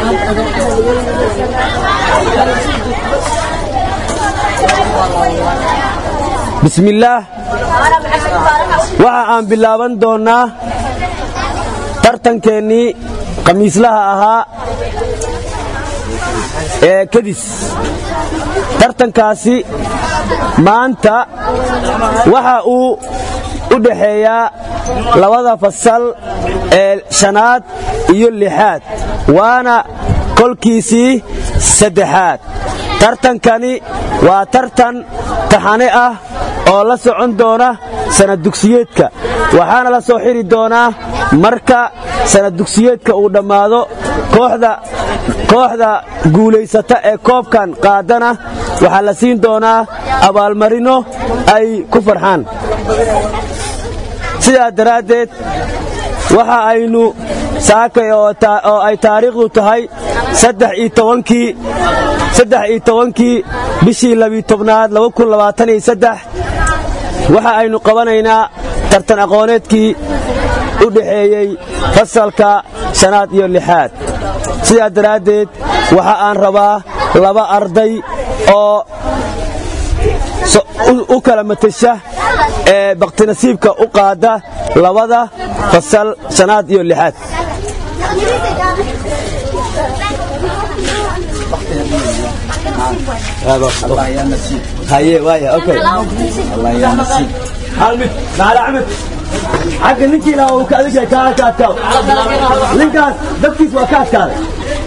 bismillaah waxa aan bilaaban doonnaa tartankeennii khamiislaha ahaa ee kadis tartankaasi maanta waxa uu u dhaxeeyaa labada fasal ee shanaad iyo lixaad waana kolkiisii saddexaad tartankani waa tartan taxane ah oo la socon doona sanadugsiyeedka waxaana la soo xiri doonaa marka sanadugsiyeedka uu dhammaado kooxda guulaysata ee koobkan qaadana waxaa la siin doonaa abaalmarino ay ku farxaan sidaa daraaddeed waxa aynu saakay oo ay taariikhdu tahay saddex iyo tobankii bishii labiitobnaad waxa aynu qabanaynaa tartan aqooneedkii u dhaxeeyey fasalka shanaad iyo lixaad sidaa daraaddeed waxa aan rabaa laba arday oo u kala matasha ee baktinasiibka u qaada labada fasal shanaad iyo lixaad agga ninkii ilaa uu ka adig kaa ka adkaado ninkaas dabkiis waa ka adkaaday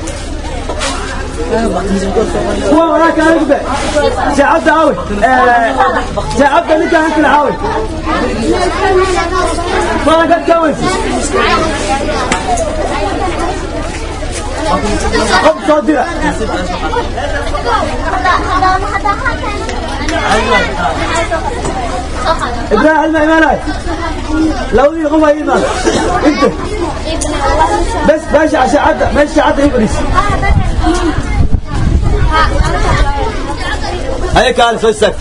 kuwa walaaka adigbe sheecabda aawe sheecabda ninkaa hankila aawe maadan ka adkaaweysi qof soo dira ibrahim ma imaanay labadii qof ay imaan inta bes meesha shaacadda meesha shaacadda i fadhiis haye kaale soo istaag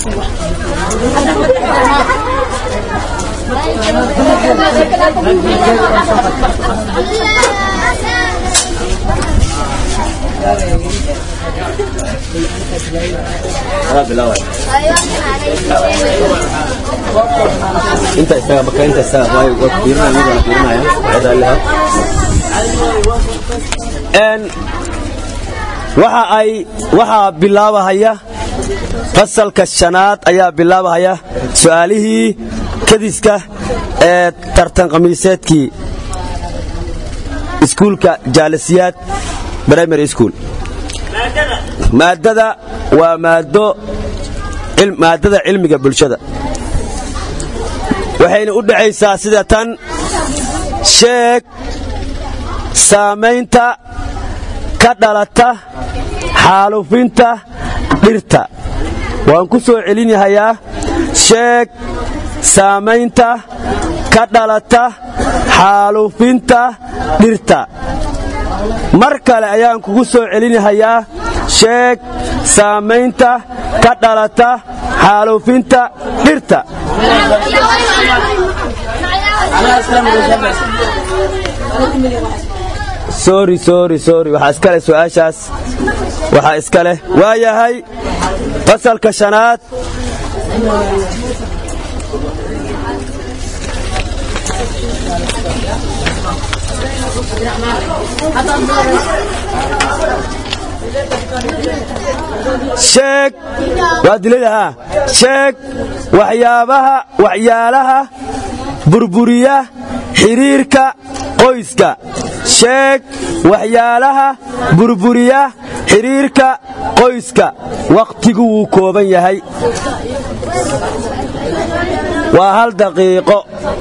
inta isaga marka inta isaga way way fiirinaya mid fiirinaya waxay leeyahay een waxa ay waxa bilaabahaya fasalka shanaad ayaa bilaabahaya su'aalihii kadiska ee tartan khamiiseedkii iskuulka jaalisiyaad primary school maadada waa maado maadada cilmiga bulshada waxayna u dhexaysaa sida tan sheeg saamaynta ka dhalata xaalufinta dhirta waan ku soo celinyahayaa sheeg saamaynta ka dhalata xaalufinta dhirta mar kale ayaan kugu soo celinahayaa sheeg saamaynta ka dhalata xaalufinta dhirta sori sori sori waxaa iska leh su'aashaas waxaa iska leh waa yahay fasalka shanaad sheeg waa diladaha sheeg waxyaabaha waxyaalaha burburiya xidhiirka qoyska sheeg waxyaalaha burburiya xidhiirka qoyska wakhtigu wuu kooban yahay waa hal daqiiqo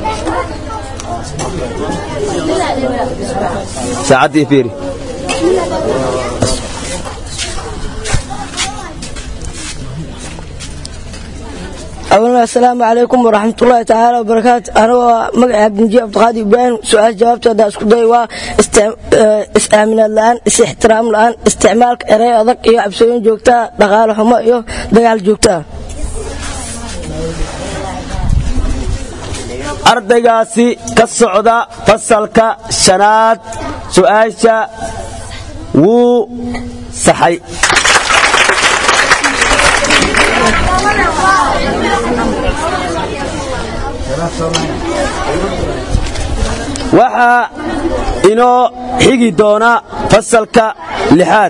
saacaddii fiiri asalaamu calaykum waraxmatullaahi tacaala wabarakaatu anigoo magaca cabdinji cabdiqaadi ibraahim su-aal jawaabteeda isku day waa is-aaminaad la'aan is-ixtiraam la'aan isticmaalka erey adag iyo cabsooyin joogtaa dhaqaale xumo iyo dagaal joogtaa ardaygaasi ka socda fasalka shanaad su'aasha wuu saxay waxaa inoo xigi doona fasalka lixaad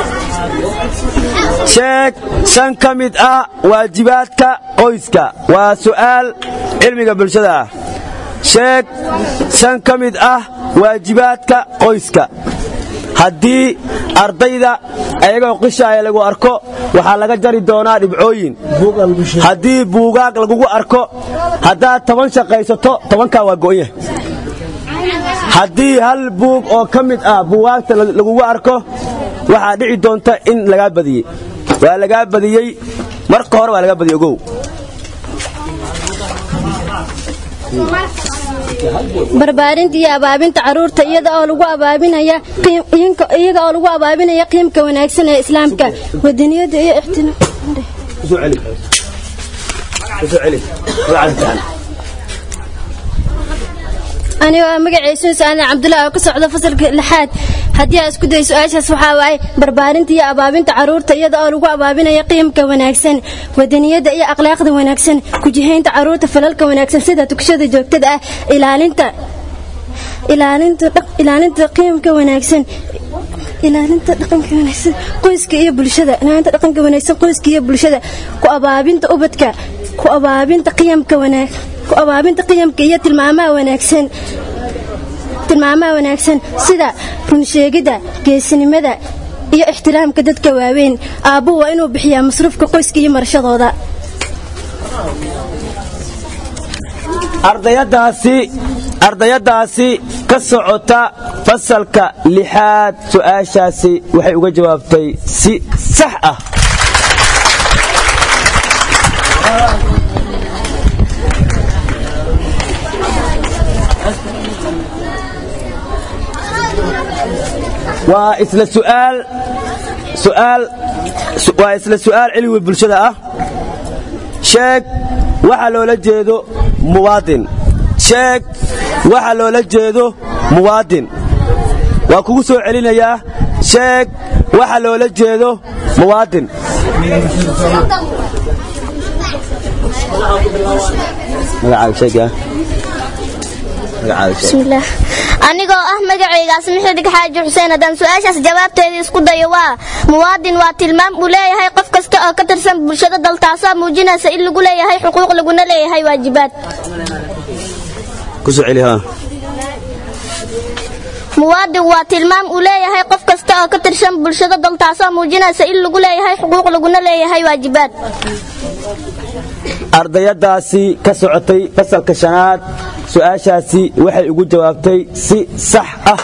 sheeg shan ka mid ah waajibaadka qoyska waa su'aal cilmiga bulshada ah sheeg shan ka mid ah waajibaadka qoyska haddii ardayda ayagoo qishaaya lagu arko waxaa laga jari doonaa dhibcooyin haddii buugaag lagugu arko haddaad toban shaqaysato tobankaa waa go'nya haddii hal buug oo ka mid ah buugaagta lagugu arko waxaa dhici doonta in lagaa badiyey waa lagaa badiyey marka hore waa lagaa badiyey ogow barbaarinta iyo abaabinta caruurta iyada oo lagu abaabinaya iyaga oo lagu abaabinaya qiimka wanaagsan ee islaamka wadaniyada iyo aniga waa magacaysu saadan cabdullahi oo ka socda fasalka lixaad haddii aa isku day su-aashaas waxaa waaye barbaarinta iyo abaabinta caruurta iyada oo lagu abaabinaya qiimka wanaagsan wadaniyada iyo akhlaaqda wanaagsan kujihaynta caruurta falalka wanaagsan sida tukashada joogtada ah ilaalinta ilaalinta qiimka wanaagsan ilaalinta dhaqanka wanaagsan qoyska iyo bulshada ilaalinta dhaqanka wanaagsan qoyska iyo bulshada ku abaabinta ubadka ku abaabinta qiyamka wanaag ku abaabinta qiyamka iyo tilmaamaha wanaagsan tilmaamaha wanaagsan sida runsheegidda geesinimada iyo ixtiraamka dadka waaweyn aabbuhu waa inuu bixiyaa masruufka qoyska iyo marashadooda ardayadaasi ardayadaasi ka socota fasalka lixaad su'aashaasi waxay uga jawaabtay si sax ah waa isla su'aal su'aal waa isla su'aal cilmi bulshada ah sheeg waxa loola jeedo muwaadin sheeg waxa loola jeedo muwaadin waa kugu soo celinayaa sheeg waxa loola jeedo muwaadin bismillaah anigoo ah magacaygaas mixidig xaaji xuseen haddaan su-aashaas jawaabteedii isku dayo waa muwaadin waa tilmaam uu leeyahay qof kasta oo ka tirsan bulshada dal taasoo muujinaysa in lagu leeyahay xuquuq laguna leeyahay waajibaad muwaadin waa tilmaam uu leeyahay qof kasta oo ka tirsan bulshada dal taasoo muujinaysa in lagu leeyahay xuquuq laguna leeyahay waajibaad ardayadaasi ka socotay fasalka shanaad su'aashaasi waxay ugu jawaabtay si sax ah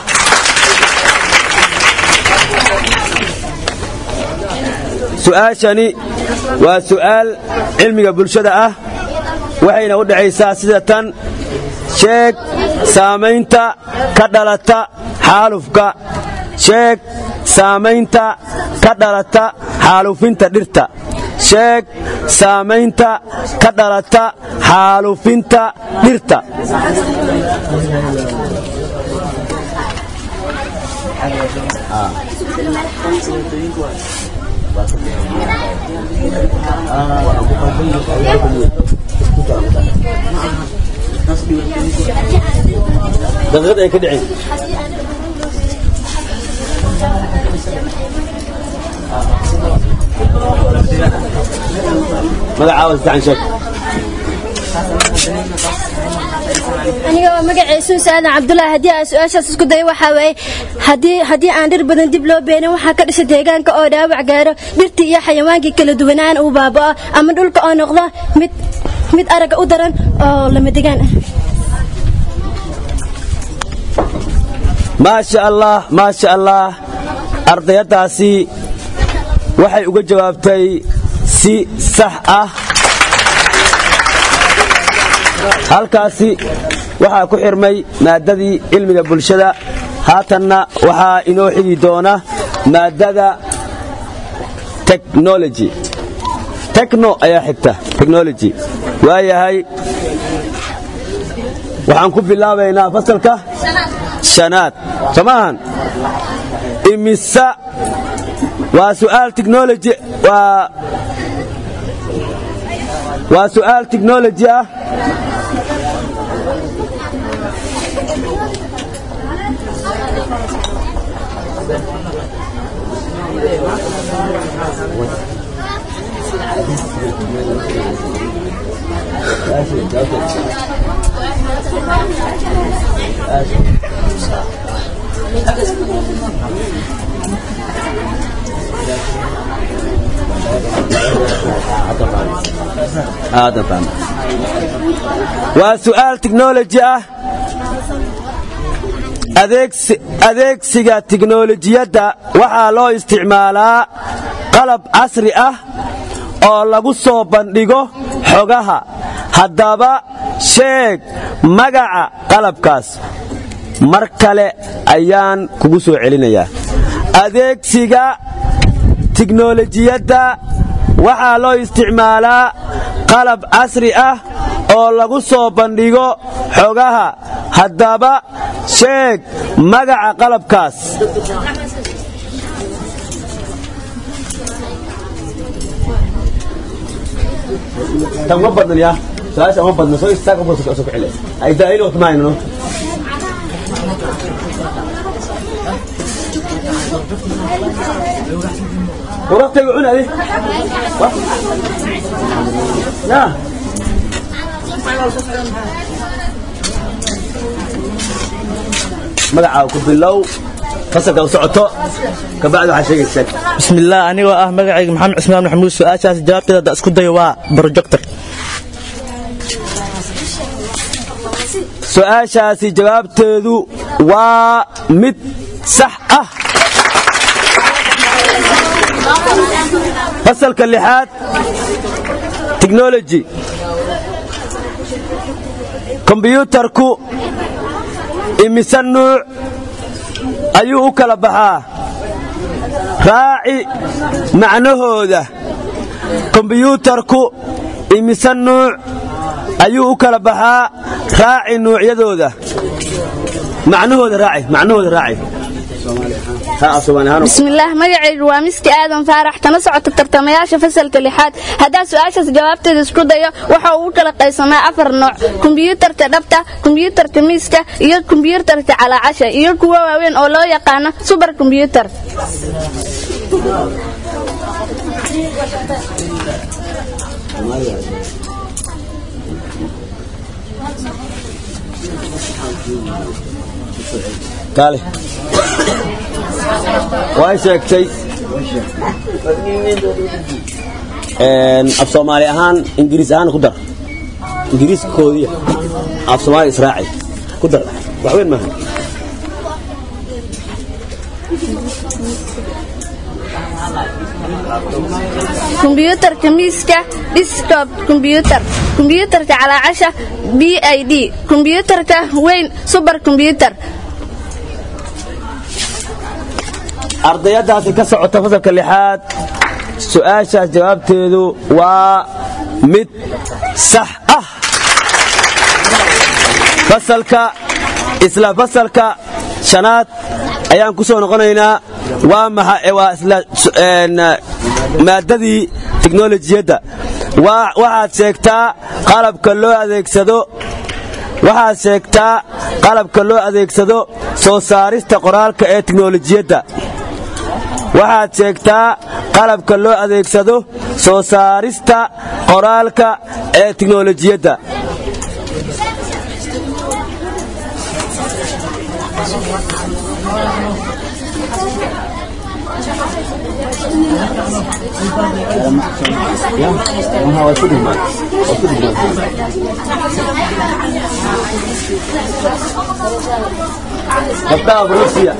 su'aashani waa su'aal cilmiga bulshada ah waxayna u dhexaysaa sida tan sheeg saamaynta ka dhalata xaalufka sheeg saamaynta ka dhalata xaalufinta dhirta sheeg saamaynta ka dhalata xaalufinta dhirta daqiiqad ay ka dhicin magacaawa saxan sheeg aniga waa magacaysu saadan cabdullaahi haddii aan su-aashaas isku dayo waxaa waaye haddii haddii aan dhir badan dib loo beenin waxaa ka dhasha deegaanka oo dhaawac gaaro dhirtii iyo xayawaankii kala duwanaan uu baaba'o ama dhulka oo noqdo mid mid aragga u daran oo lama degaan ah maasha allah maasha allah ardayadaasi waxay uga jawaabtay si sax ah halkaasi waxaa ku xirmay maaddadii cilmiga bulshada haatanna waxaa inoo xigi doona maaddada technology techno ayaa xigta technology waayahay waxaan ku bilaabaynaa fasalka shanaad soo maahan imisa waa su'aal technology waa waa su'aal technology ah waa su'aal technology ah adeegsiga tiknolojiyadda waxaa loo isticmaalaa qalab casri ah oo lagu soo bandhigo xogaha haddaba sheeg magaca qalabkaas mar kale ayaan kugu soo celinayaa adeegsiga tiknolojiyadda waxaa loo isticmaalaa qalab casri ah oo lagu soo bandhigo xogaha haddaba sheeg magaca qalabkaas ma badnaya su-aasha ma badna soo istaag soo ku celi ay daa'il waqti maayno ورقتك عنا دي يا magacaa ku bilow fasalka u socoto kabacdi waxaa sheegaysaa bismillaah anigoo ah magacayga maxamed cismaan maxamuud su-aashaas jawaabteeda hadda isku dayo waa projector su-aashaasi jawaabteedu waa mid sax ah fasalka lixaad technology kombyuutarku imise nuuc ayuu u kala baxaa raaci macnahooda kombyuutarku imise nuuc ayuu u kala baxaa raaci nuucyadooda macnahooda raaci macnahooda raaci bismillaah magacaygu waa miski aadan faarax kana socota tartamayaasha fasalka lixaad haddaa su-aashaas jawaabteeda isku dayo waxa uu u kala qaysamaa afar nooc kombiyuutarka dhabta kombiyuutarka miiska iyo kombiyuutarka calaacasha iyo kuwo waaweyn oo loo yaqaano subar kombiyuutar kaale way sheegtay af soomaali ahaan ingiriis ahaan ku dar ingiriiskoodiya af soomaali israaci ku dar wax weyn maaha kombiyuutarka miiska desktop kombiyuutar kombiyuutarka calaacasha b i d kombiyuutarka weyn subar kombiyuutar ardayadaasi ka socota fasalka lixaad su-aashaas jawaabteedu waa mid sax ah fasalka isla fasalka shanaad ayaan ku soo noqonaynaa waa maxa waa isla maadadii tiknolojiyadda waxaad sheegtaa qalabka loo adeegsado waxaad sheegtaa qalabka loo adeegsado soo saarista qoraalka ee tiknolojiyadda waxaad sheegtaa qalabka loo adeegsado soo saarista qoraalka ee tiknolojiyadda gabdhaha ruusiya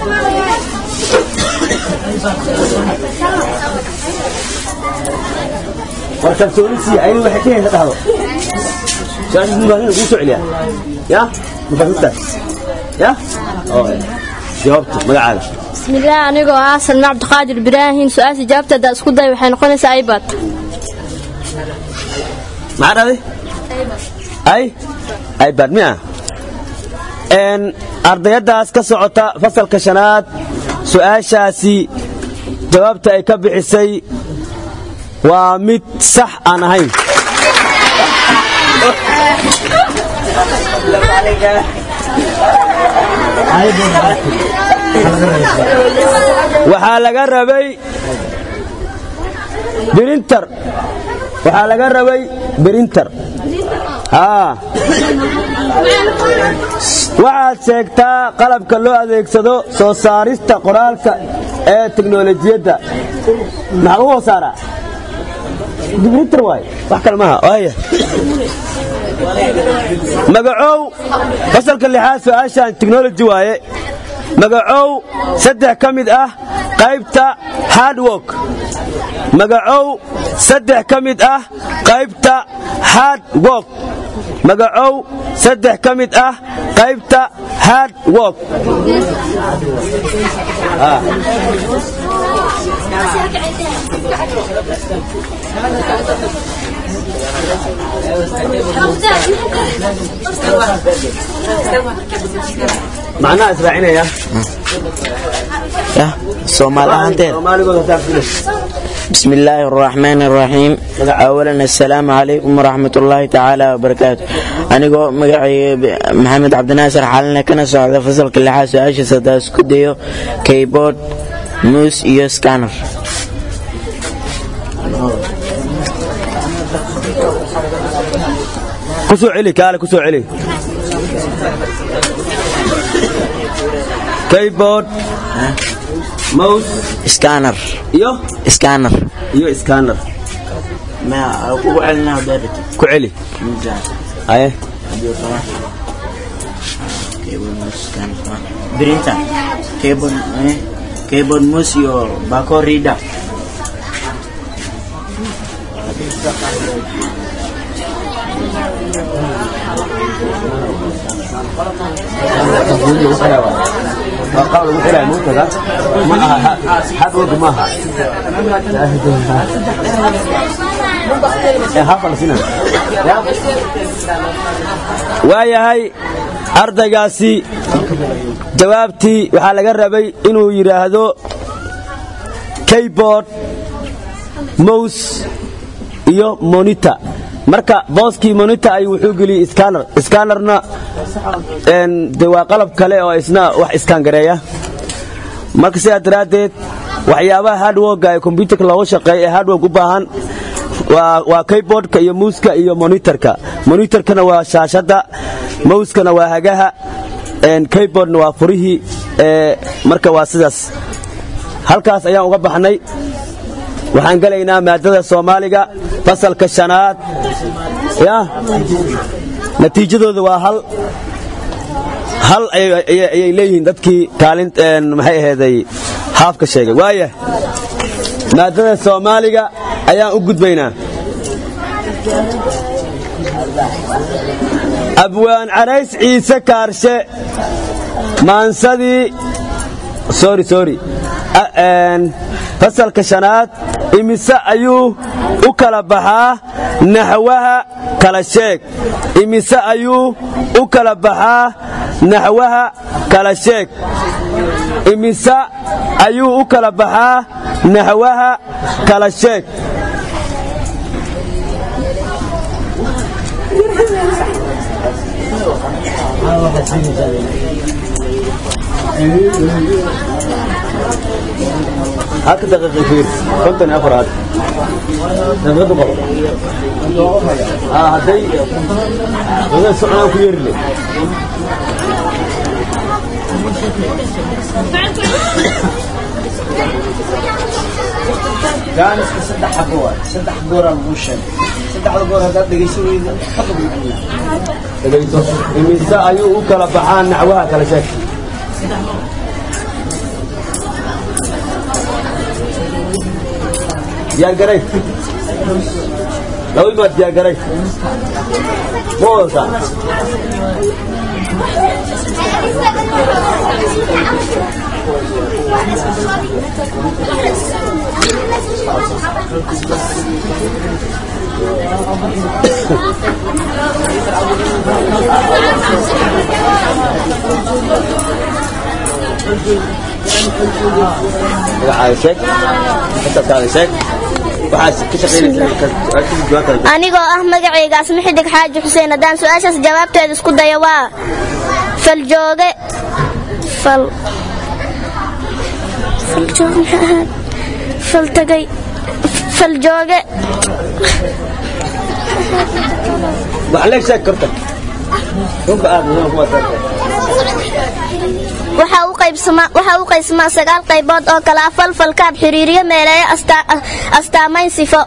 war kalsoonisiya aynu waxay ka haysa dhahdo su-aasha mubaahin kuu soo celiyaa ya mubaahintaas ya jawaabta magacaaga bismillaah anigoo ah salme cabdiqaadir ibraahim su-aasha jawaabteeda isku day waxay noqonaysaa ibad maxaa dhahday ay ibad miya Een, ardayaddaas ka socota fasalka shanaad su'aashaasi jawaabta ay ka bixisay waa mid sax aan ahayn waxaa laga rabay birintar waxaa laga rabay birintar haa waxaad sheegtaa qalabka loo adeegsado soo saarista qoraalka ee teknolojiyadda maxaa lagu hoo saaraa birintar waay wax kale maaha waaya magacow fasalka lixaad su-aashaan technology waaye magacow saddex ka mid ah qaybta hardwork magacow saddex ka mid ah qaybta hard work magacow saddex ka mid ah qaybta hard work Ah. macnaha israacinaya yah soomaali ahaanteed soomaaligooda hataa filis بسم الله الرحمن الرحيم أولا السلام عليكم ورحمة الله تعالى وبركاته أنيقو مقعي محمد عبد الناصر حالنا كنا سعودة فصل كل حاجة سؤال سداس كديو كيبورد موس إيو سكانر ku soo celi kaale ku soo celi keyboard mouse سكانر iyo سكانر iyo scanner ما أقول علينا بيرت ku celi aye كيبورد موس سكانر برينتا كيبورد كيبورد موس يو باكو ريدا waa qaab lagu xilaya muutada ma aha hadwog maaha waayahay ardaygaasi jawaabtii waxaa laga rabay inuu yidhaahdo keyboard mouse iyo monitor marka booskii monitor ay wuxuu geliyey scanner scannerna een, de waa qalab kale oo isna wax iskangareeya marka sidaa daraaddeed waxyaabaha hardworka ee kombyutarka looga shaqeeya ee hardwork u baahan waa waa keyboardka iyo muuska iyo monitorka monitorkana waa shaashadda mouskana waa hagaha een, keyboardna waa furihii ee, marka waa sidaas halkaas ayaan uga baxnay waxaan gelaynaa maadada soomaaliga fasalka shanaad ya natiijadooda waa hal hal ayay- ayay ayay leeyihiin dadkii kaalin een, maxay aheeday haafka sheegay waaya maadada soomaaliga ayaan u gudbaynaa abwaan carays ciise kaarshe maansadii sorry sorry A- een, fasalka shanaad imise ayuu u kala baxaa naxwaha kala sheeg imise ayuu u kala baxaa naxwaha kala sheeg imise ayuu u kala baxaa naxwaha kala sheeg halka daqiiqa fiir konton iyo afar had daqiiqadu qabo aa hadday daqiiqa soconaan ku yeeri le gaaniska saddex xabo waay saddex gooraa lagu sheegay saddexda goor haddaad dhegayso weyda dhegayso imise ayuu u kala baxaa naxwaha kala sheeg diyaar garay laba imaad diyaar garay ma wadataa magacaaga sheeg fasalkaada sheeg waxaad ka shaqaynaysaa anigoo ah magacayga asmi xidig xaaji xuseen haddaan su-aashaas jawaabteeda isku dayo waa faljooge fal faljoog maxaa ahaad faltagay faljooge waxleeg sheeg korta runka aad muhiim kuwa waxaa u qaybsamaa waxaa u qaybsamaa sagaal qaybood oo kala ah falfalkaab xiriiriyo meeleeyo astaa- astaamayn sifo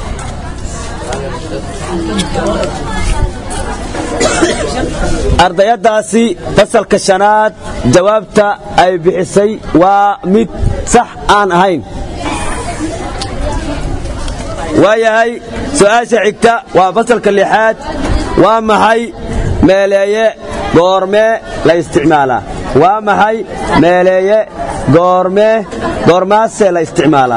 ardayadaasi fasalka shanaad jawaabta ay bixisay waa mid sax aan ahayn waayahay su'aasha xigta waa fasalka lixaad waa maxay meeleeye goormee la isticmaalaa waa maxay meeleeye goormee goormaasee la isticmaalaa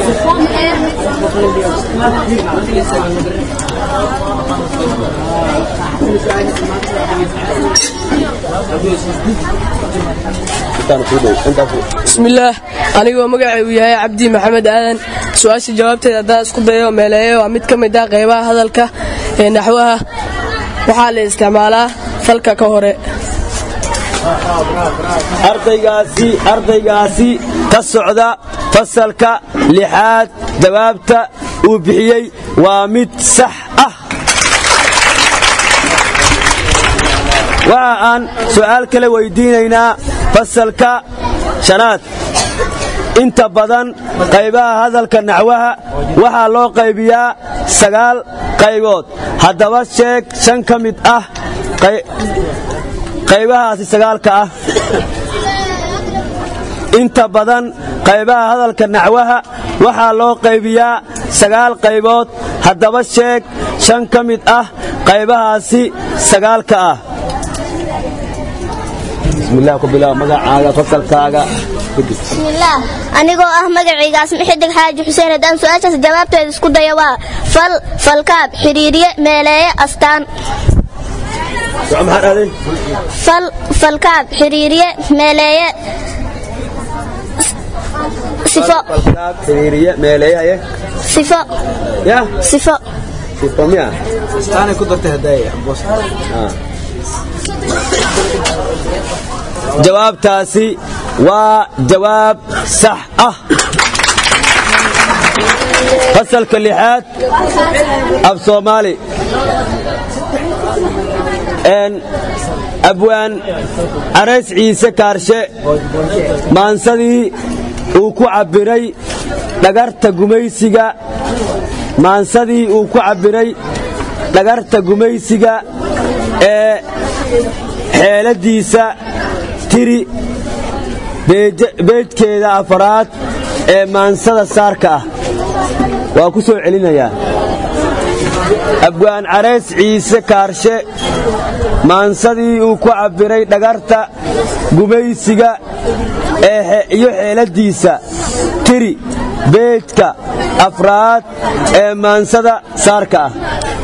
bismillaah anigoo magacaygu yahay cabdi maxamed aadan su-aasha jawaabteeda haddaan isku dayo meeleeye waa mid ka mid ah qaybaha hadalka ee naxwaha waxaa la isticmaalaa falka ka hore ardaygaasi ardaygaasi ka socda fasalka lixaad jawaabta uu bixiyey waa mid sax ah waxa aan su'aal kale weydiinaynaa fasalka shanaad inta badan qaybaha hadalka naxwaha waxaa loo qaybiyaa sagaal qaybood haddaba sheeg shan ka mid ah qay- qaybahaasi sagaalka ah inta badan qaybaha hadalka naxwaha waxaa loo qaybiyaa sagaal qaybood haddaba sheeg shan ka mid ah qaybahaasi sagaalka ah bismillaah ku bilaab magacaaga fasalkaaga bismillaah anigoo ah magacayga asmi xidig xaaji xuseen haddaan su-aashaas jawaabteeda isku dayo waa fal falkaab xiriiriye meeleeye astaan Soco maxaad aaday fal falkaab xiriiriye meeleeye sifo falkaab xiriiriye meeleeyaye sifo ya sifo sifo miya istaanay ku dartay haddaaya boos jawaabtaasi waa jawaab sax ah fasalka lixaad af soomaali Een, abwaan carays ciise kaarshe maansadii uu ku cabbiray dhagarta gumaysiga maansadii uu ku cabbiray dhagarta gumaysiga ee xeeladiisa tiri beej- beejkeeda afaraad ee maansada saarka ah waa ku soo celinayaa abwaan carays ciise kaarshe maansadii uu ku cabbiray dhagarta gumaysiga ee xe- iyo xeeladiisa tiri beejka afraad ee maansada saarka ah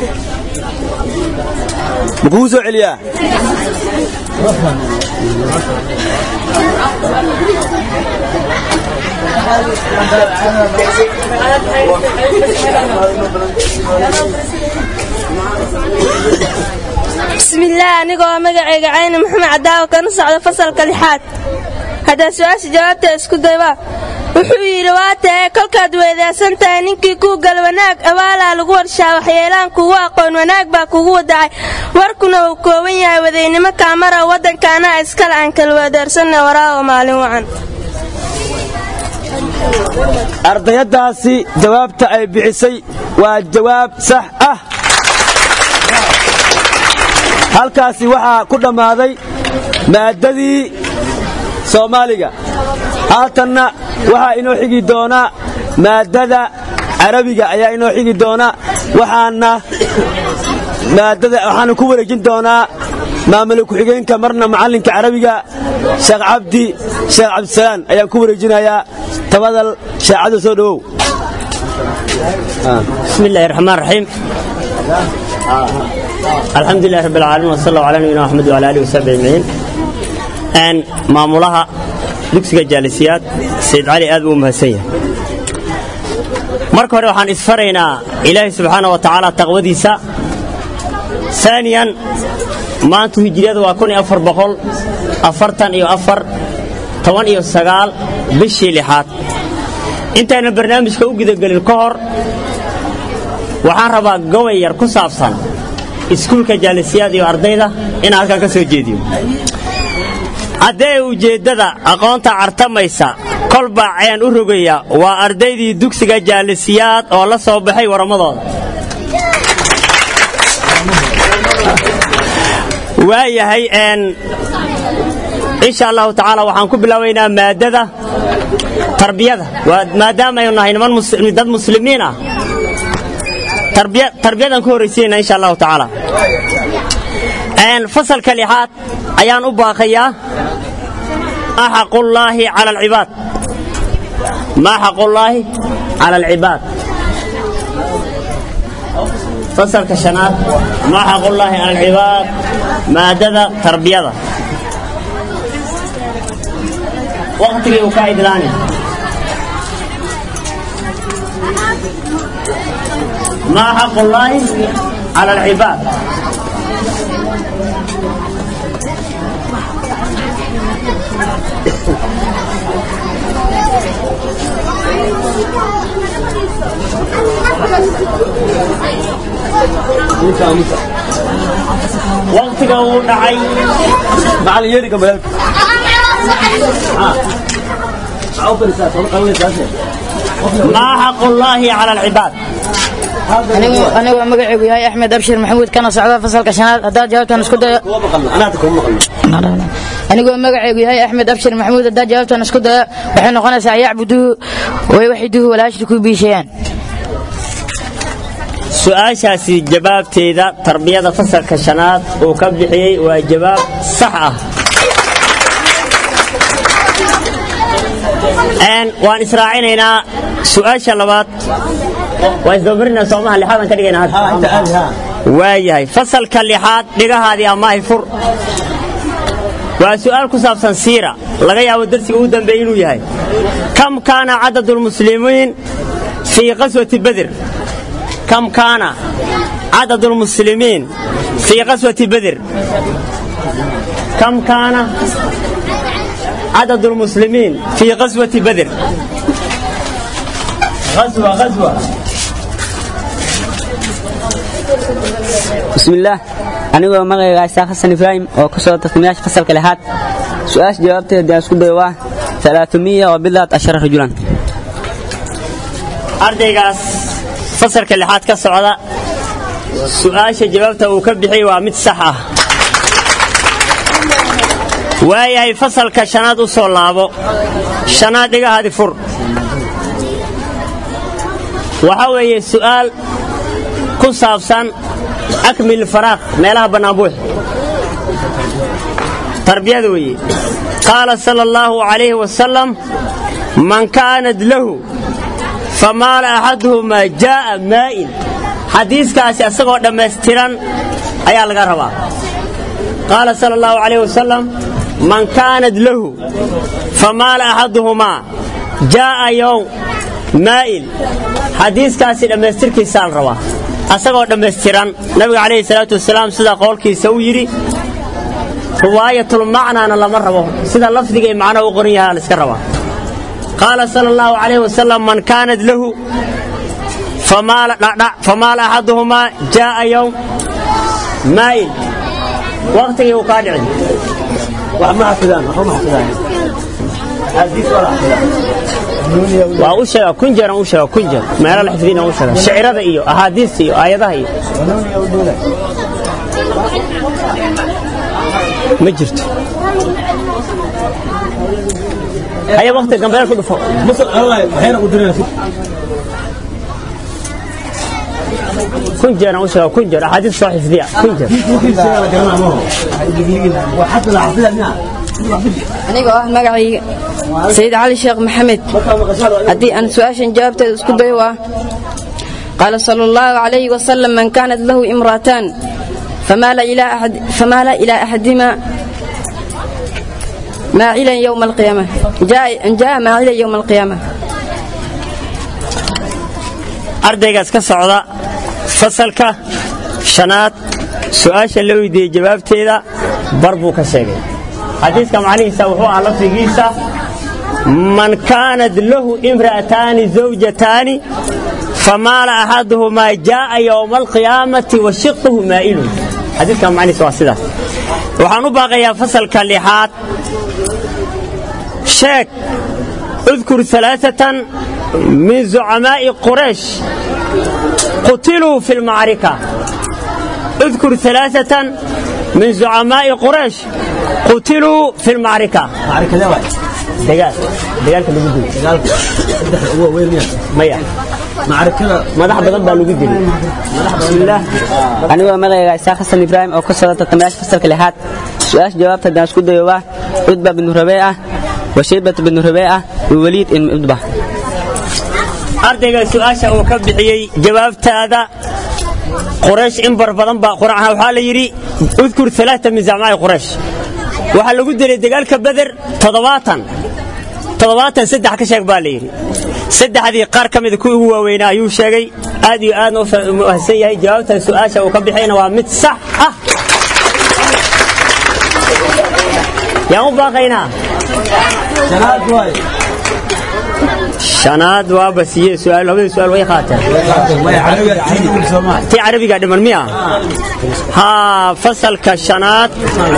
ma kugu soo celiyaa bismillaah anigoo ah magacayga cayni maxamed cadaawo kana socda fasalka lixaad haddaan su-aasha jawaabteeda isku dayba wuxuu yidhi waa tae kolkaad weedaasan tahay ninkii kuu gal wanaag abaalaa lagu warshaa waxyeelaan kugu aqoon wanaag baa kugu wadacay warkuna uu kooban yahay wadaynimo kaamara waddankaana iskale aan kala weedaarsanna waraawo maalin wacan ardayadaasi jawaabta ay bixisay waa jawaab sax ah halkaasi waxaa ku dhammaaday maaddadii soomaaliga haatanna waxaa inoo xigi doonaa maaddada carabiga ayaa inoo xigi doona waxaana maadada waxaana ku wareejin doonaa maamul ku-xigeenka marna macallinka carabiga sheekh cabdi sheekh cabdisalaan ayaan ku wareejinayaa tabadal sheecada soo dhowow بسم الله الرحمن الرحيم الحمد لله رب العالمين وصلى الله على نبينا محمد وعلى اله وصحبه اجمعين ان maamulaha dugsiga jaalisiyaad sayid cali aad buu mahadsan yahay marka hore waxaan isfaraynaa ilaahay subxaana wa tacaala taqwadiisa aaniyan maantu hijriyada waa kun iyo afar boqol afartan iyo afar toban iyo sagaal bishii lixaad intaynan barnaamijka u gudagelin ka hor waxaan rabaa gobay yar ku saabsan iskuulka jaalisiyaad iyo ardayda inaan halkan ka soo jeediyo haddee ujeeddada aqoonta cartamaysa kolbaa ceen u rogaya waa ardaydii dugsiga jaalisiyaad oo la soo baxay warrammadooda waayahay insha allahu tacaala waxaan ku bilaabaynaa maadada tarbiyada maadaama aynu nahay niman dad muslimiin ah tarbiyadaan ku horraysiinayna insha allahu tacaala fasalka lixaad ayaan u baaqayaa axaqullaahi cala alcibaad ma xaqullaahi cala alcibaad fasalka shanaad ma xaqullaahi cala alcibaad maadada tarbiyada waqtigii uu ka idlaani ما حق الله على العباد waqtiga uu dhacay maa xaqu llaahi cala alcibaad anigoo magacaygu yahay axmed abshir maxamuud kana socda fasalka shanaad haddaad jawaabtan isku dayo anigoo magacaygu yahay axmed abshir maxamuud haddaad jawaabtan isku dayo waxay noqonaysaa yacbuduhu way waxiduhu walaa yushriku bii shayaan su-aashaasi jawaabteeda tarbiyada fasalka shanaad uu ka bixiyey waa jawaab sax ah waan israacinaynaa su-aasha labaad waa isdabamarina soomaha lixaadan ka dhigayna waayahay fasalka lixaad dhigahaadii amaahi fur waa su'aal ku saabsan siira laga yaabo darsiga ugu dambeeye inuu yahay kam kaana cadad lmuslimiin fii qaswati bader kam kaana cadad lmuslimiin fii qaswati bader kam kaana عدد المسلمين في غزوة بدر غزوة غزوة بسم الله anigoo magacayga isaaq xasan ibraahim oo ku soo tartamayaasha fasalka lixaad su-aasha jawaabteeda haddii aan isku dayo waa alaaثumiya wa bidaat ashara rajulan ardaygaas fasalka lixaad ka socda su-aasha jawaabta uu ka bixiyey waa mid sax ah waayahay fasalka shanaad u soo laabo shanaad dhigahaadi fur waxa weeye su'aal ku saabsan akmil faraaq meelaha bannaan buux tarbiyada weeye qaala sala allahu calayhi wasalam man kaanad lahu famaala axaduhumaa jaa'a maa'in xadiiskaasi asagoo dhammaystiran ayaa laga rabaa qaala sala allahu calayh wasalam man kaanad lahu famaala axaduhumaa jaa'a yowm maa'il xadiiskaasi dhammaystirkiisaa la rabaa asagoo dhammaystiran nabiga calayhi salaatu wasalaam sida qowlkiisa uu yidhi riwaayatulmacnaana lama rabo sida lafdiga ee macnaha u qoran yahaa la iska rabaa qaala sala allahu calayh wasalam man kaanad lahu famaala axaduhumaa jaa'a yowm maa'il waqtigii uu kaa dhicin waa u sheega kun jeeran u sheega kun jeer meelo la xifdina u sheega shicirada iyo ahaadiista iyo aayadaha iyo ma jirto haya waqti gambeel ku dhufo kun jeeran u sheega kun jeer ahaadiis soo xifdiya kun jeer anigoo ah magacayga sayid cali sheekh maxamed haddii aan su-aashan jawaabteeda isku dayo waa qaala sala allahu calayhi wasalam man kaanat lahu imra'ataan famaala ilaa axad- famaala ilaa axadima maacilan yowma alqiyaama jaa- jaa maacilan yowma alqiyaama ardaygaas ka socda fasalka shanaad su'aasha la weydiiyey jawaabteeda bar buu ka sheegay xadiiska macnihiisa wuxuu ahaa lafdigiisa man kaanat lahu imra'ataani zawjataani famaala axaduhumaa jaa'a yowma alqiyaamati wa shiqhu maa'ilun xadiiska macnihiisa waa sidaas waxaan u baaqayaa fasalka lixaad sheeg اذكر ثلاثة من زعماء قريش قتلوا في المعركة اذكر ثلاثة من زعماء قريش قتلوا في المعركة معركة لا دقال دقال كان لو دقال هو وين ميا معركة مدح بدل بقى لو بسم الله anigoo magacayga isaaq xasan ibraahim oo ka socda tartamayaasha fasalka lixaad su-aasha jawaabta haddaan isku dayo waa cudba binu rabeeca wa shaybat binu rabeeca wa waliid ibnu cudba ardayga su-aasha uu ka bixiyey jawaabtaada quraysh in bar badan baa quraanha waxaa la yidhi udkur alaata min zacmaa'i quraysh waxaa lagu dilay dagaalka beder toddobaatan toddobaatan saddex ka sheeg baa la yidhi saddexdii qaar ka mida kuwii ugu waaweynaa ayuu sheegay aad iyo aadna u mahadsan yahay jawaabta su-aasha uu ka bixiyana waa mid sax ah yaan u baaqaynaa shanaad waa basiye su'aal labada su'aal way qaateen tii carabiga dhiman miya haa fasalka shanaad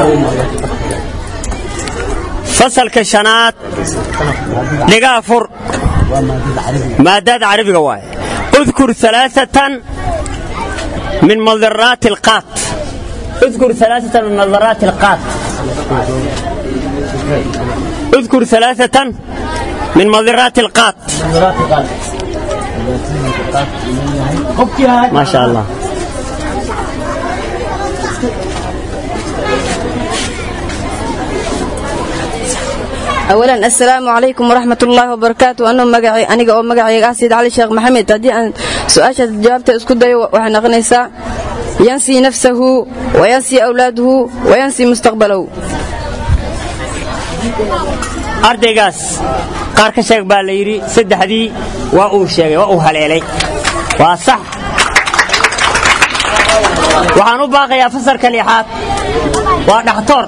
fasalka shanaad dhigaa fur maadada carabiga waaye اذكر ثلاثة من مضرات القات اذكر ثلاثة من مضرات القات اذكر ثلاثة من مضرات القات ما شاء الله أولا السلام عليكم ورحمة الله وبركاته أنا مقعي أنا أو مقعي أسيد علي شيخ محمد هدي أن سؤال جوابته اسكت داي وحنا غنيسا ينسي نفسه وينسي أولاده وينسي مستقبله ardaygaas qaar ka sheeg baa la yidhi saddexdii waa uu sheegay waa uu haleelay waa sax waxaan u baaqayaa fasalka lixaad waa dhakhtoor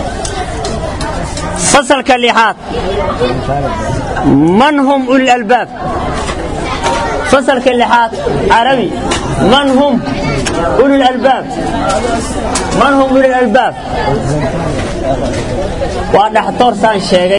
fasalka lixaad man hum ulil albaab fasalka lixaad carabi man hum ulil albaab man hum ulil albaab waa dhakhtoor saan sheegay